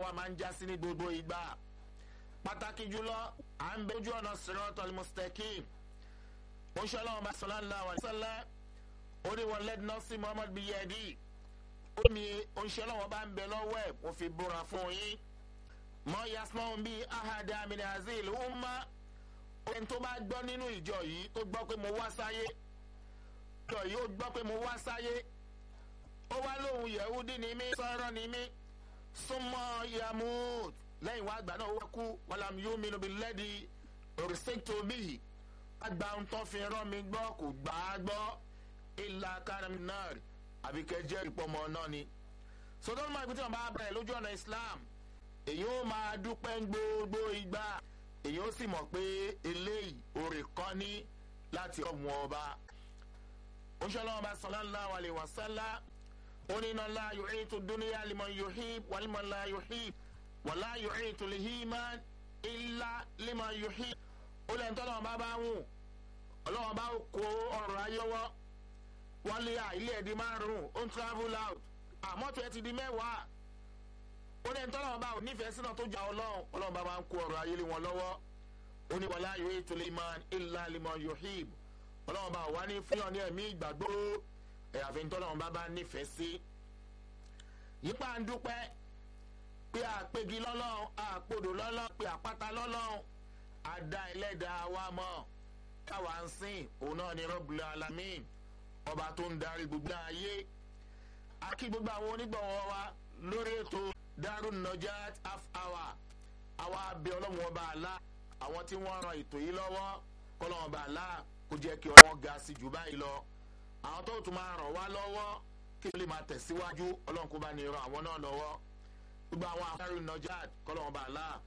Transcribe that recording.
wa máa ń já sí ní gbogbo ìgbà pàtàkì jùlọ à ń bẹ ojú ọ̀nà siratal mustaqim ó ṣe ọlọ́run bá sallallahu alaihi wasallam ó ní wọn lẹ́dí nọ́ọ̀sì muhammad biyadi ó ní oṣù ọlọ́run bá ń bẹ lọ́wọ́ ẹ̀ mo fi búra fún yín mọ yasmọ́n bíi ahada min azil umma ẹni tó bá gbọ́ nínú ìjọ yìí tó gbọ́ pé mo wá sáyé ìjọ yìí ó gbọ́ pé mo wá sáyé ó wá lóhun yẹ̀húdí ni mí sọ̀rọ̀ ni mí súnmọ́ yamut lẹ́yìn wá àgbà náà ó wá kú wàlám yóò mi lóbi lẹ́dí òrìṣètò bíi àgbà ń tọ́ fi rán mi gbọ́ kò gbà á gbọ́ ìlà karam náà àbí kẹjẹ́ ìpọ́mọ náà ni. sọdọ́nù máa gbé tí wọ́n bá bẹ̀rẹ̀ lójú ọ̀nà islam èyí ó máa dúpẹ́ gbogbo ìgbà èyí ó sì mọ̀ pé eléyìí orí kan ní láti ọ̀mù ọba. ó ṣe ọlọ́wọ́n bá sallallahu alaihi wasallam onínà la yu'itu dunya liman yuhib wa liman la yuhib wa la yu'itu lihiman illa liman yuhib. ó lẹ́yìn tó ọlọ́wọ́n bá bá wù ọlọ́wọ́n bá kó ọ̀rọ̀ ayé wọ́ wọ́n lé à ilé ẹ̀ di márùn-ún ó ń travel out àmọ́tò ẹ̀ ti di mẹ́wàá ó ní tọ́lọ́wọ́n bá ò nífẹ̀ẹ́ sínú tó jà ọlọ́run ọlọ́run bá máa ń kó ọ̀rọ̀ ayé lé wọn lọ́wọ́ ó ní wàlá yóò ètò lè máa ilà limọ̀ yohib ọlọ́run bá wà ní fúnyàn ní ẹ̀mí ìgbàgbọ́ ẹ̀yàfẹ́ tọ́lọ́run bá bá nífẹ̀ẹ́ sí. yípa ń dúpẹ́ pé àpègì lọ́lọ́run àpòdò lọ́lọ́run pé àpáta lọ́lọ́run àdá ẹlẹ́dàá wa mọ̀ káwa ń sìn òun náà ní rọ́bùlẹ̀ alamin ọba tó ń darí gbogbo ayé akí gbogbo àwọn onígbọ̀wọ́ wa lórí ètò darun najat half hour àwa abẹ ọlọ́run ọba àlá àwọn tí wọ́n ran ètò yìí lọ́wọ́ kọ́lọ́run ọba àlá kó jẹ́ kí wọ́n ga sí jù báyìí lọ àwọn tó tún máa ràn wá lọ́wọ́ kí wọ́n lè máa tẹ̀síwájú ọlọ́run kó bá ní ran àwọn náà lọ́wọ́ gbogbo àwọn darun najat kọ́lọ́run ọba àlá